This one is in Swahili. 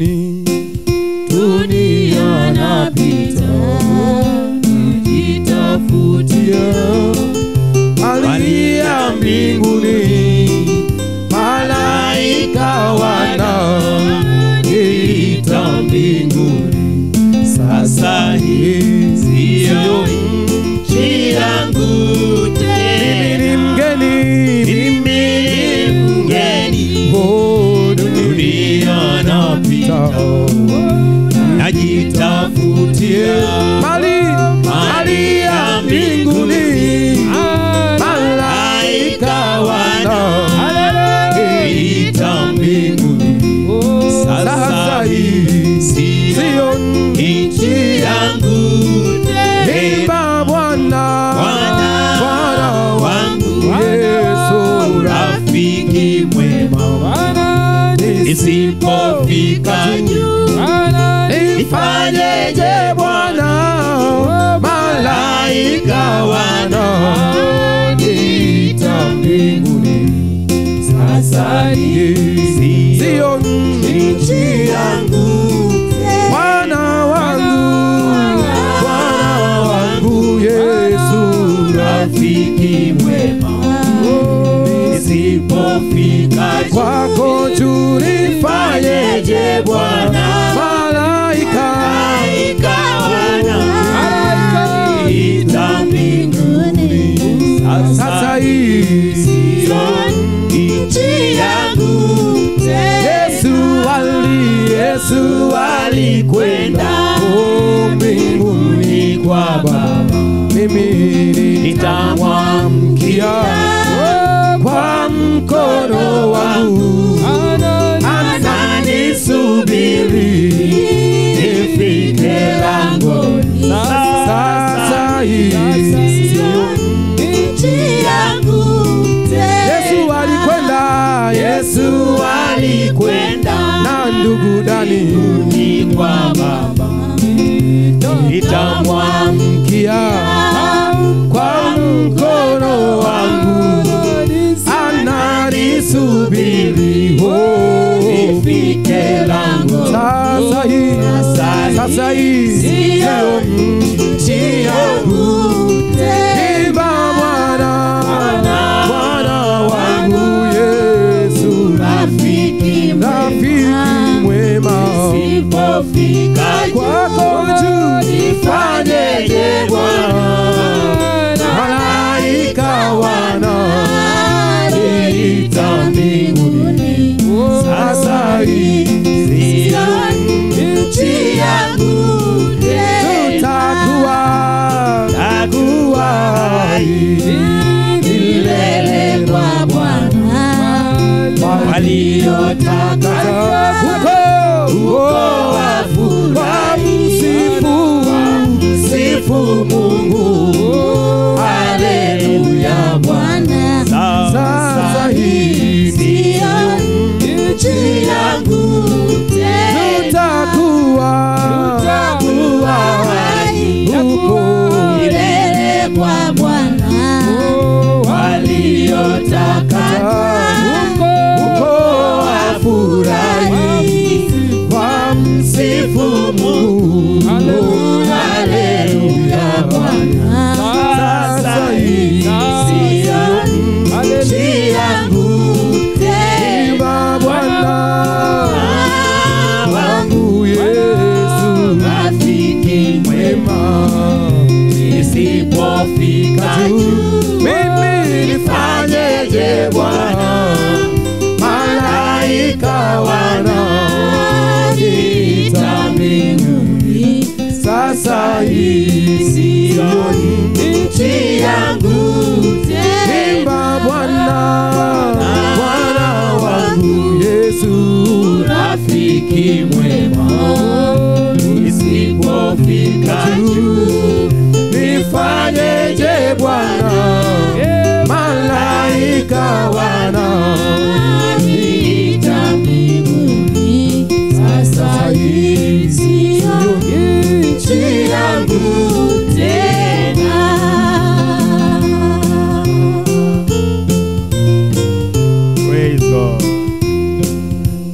mbinguni, dunia napita nijitafutia mali ya mbinguni, malaika wanaita mbinguni. Sasa hii siyo nchi yangu tena, ni mgeni, mimi ni mgeni, oh, dunia napita najitafutia mali mali ya mbinguni, malaika wanaita mbinguni. Sasa hii siyo nchi yangu tena, Bwana Bwana wangu Yesu, rafiki mwema, nisipofika juu nifanyeje Bwana? Malaika wanaita mbinguni, sasa hii siyo nchi yangu Bwana wangu, Bwana wangu Yesu, rafiki mwema, nisipofika kwako juu nifanyeje Bwana? Malaika wanaita mbinguni, sasa hii siyo nchi yangu Yesu ali Yesu alikwenda oh, mbinguni kwa Baba, mimi nitamwamkia kwa mkono wangu, ananisubiri nifike langoni. Sasa hii siyo Yesu alikwenda, Yesu alikwenda na ndugu Dani ni kwa Baba, nitamwamkia kwa mkono wangu, ananisubiri oh, nifike lango. Sasa hii sasa hii siyo nchi yangu Imba Bwana, Bwana wangu Yesu, rafiki mwema, kwako juu nifanyeje Bwana? Malaika wanaita mbinguni, sasa hii siyo nchi yangu tutakuwa takuwa milele kwa Bwana waliotaka huko huko wamsifu msifu Mungu, haleluya Bwana. Sasa hii siyo nchi yangu tutakuwa tutakuwa huko milele kwa Bwana waliotaka huko wafurahi wamsifu Mungu, haleluya Bwana. Sasa hii siyo nchi yangu Imba Bwana wangu Yesu, rafiki mwema, nisipofika juu mimi nifanyeje Bwana? Malaika wanaita mbinguni, sasa hii siyo nchi yangu Imba Bwana, Bwana wangu Yesu, rafiki mwema, nisipofika juu